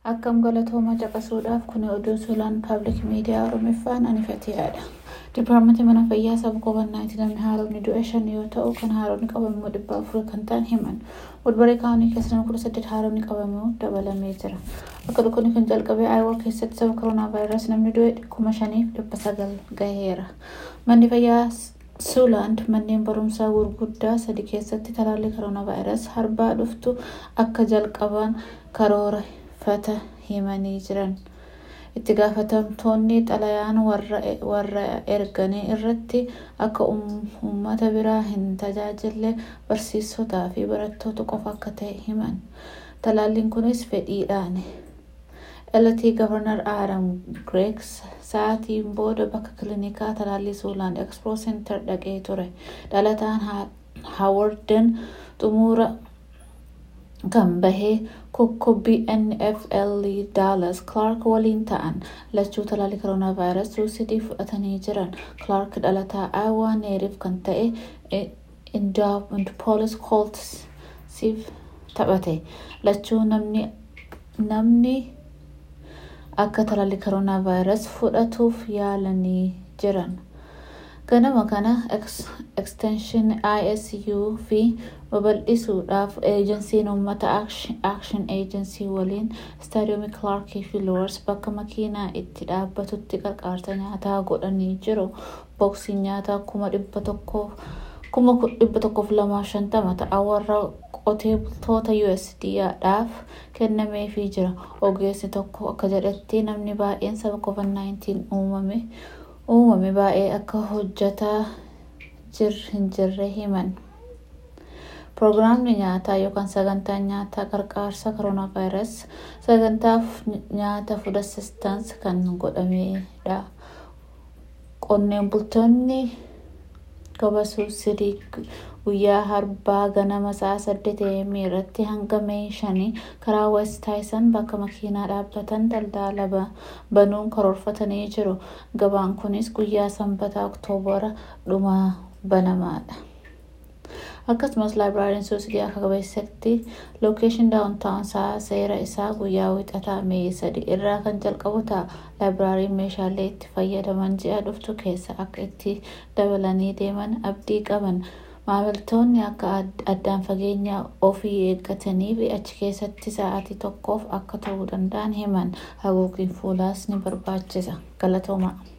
Akkam galatooma caqasuudhaaf kun oduu suuraan paablik miidiyaa Oromiffaan anifateedha. Dipaartimantii mana fayyaa saba COVID-19 namni haaromni du'e shan yoo ta'u kan haaromni qabamuu dhibba afur kan ta'an himan. Wadbaree kaanii keessa nama kudha saddeet haaromni qabamuu dabalamee jira. Akka dhukkubni kun jalqabee Aayawaa keessatti sababa koronaa vaayirasii namni du'e kuma shaniif dhibba sagal gaheera. Manni fayyaa Suuland manneen barumsaa gurguddaa sadi keessatti talaallii koronaa vaayirasii harbaa dhuftu akka jalqaban karoorfata himanii jiran. Itti gaafatamtoonni xalayaan warra erganii irratti akka uummata biraa hin tajaajille barsiisotaa fi barattoota qofa akka ta'e himan. Talaalliin kunis fedhiidhaani. LT Gavarnar Adam Greek sa'aatiin booda bakka kiliinikaa talaallii Suuland Expo Center dhaqee ture. Dhalataan Haawarden xumura kan bahee kokkobbii NFL Dallas Clark waliin ta'an lachuu talaallii koronaa vaayirasii suusidii fudhatanii jiran. Clark dhalataa Aayawaa neeriif kan ta'e Indianapolis Coltsiif taphate. Lachuu namni akka talaallii koronaa vaayirasii fudhatuuf yaalanii jiran. Ganama kana ekstenshin ISU fi babal'isuudhaaf eejensiin uummata Action Agency waliin istaadiyoomii Clarkii fi Loowers bakka makiinaa itti dhaabbatutti qarqaarsa nyaataa godhanii jiru. Booksiin nyaataa kuma dhibba tokkoof lamaaf shantama ta'a warra qotee bultoota USDAadhaaf kennameefii jira. Ogeessi tokko akka jedhetti namni baay'een sababa COVID-19 uumame uumame baay'ee akka hojjataa hin jirre himan. Proogiraamni nyaataa yookaan sagantaan nyaataa qarqaarsa koronaa vaayirasii sagantaaf nyaata food assistance kan godhamedha. Qonneen bultoonni gabasuu sidii guyyaa harbaa ganama sa'a saddeet AM irratti hanga mee shanii karaa West Taayisan bakka makiinaa dhaabbatan daldala banuun karoorfatanii jiru. Gabaan kunis guyyaa sanbataa Oktoobara dhuma banamaadha. Akkasumas laabraariin suusidii akka qabeessatti lookeeshin daawuntaawun sa'a seera isaa guyyaa wixataa mee sadi irraa kan jalqabu ta'a. Laabraariin meeshaalee itti fayyadaman ji'a dhuftu keessa akka itti dabalanii deeman abdii qaban. Maamiltoonni akka addaan fageenya ofii eeggatanii fi achi keessatti sa'aatii tokkoof akka ta'uu danda'an himan. Haguugiin fuulaas ni barbaachisa. Galatooma.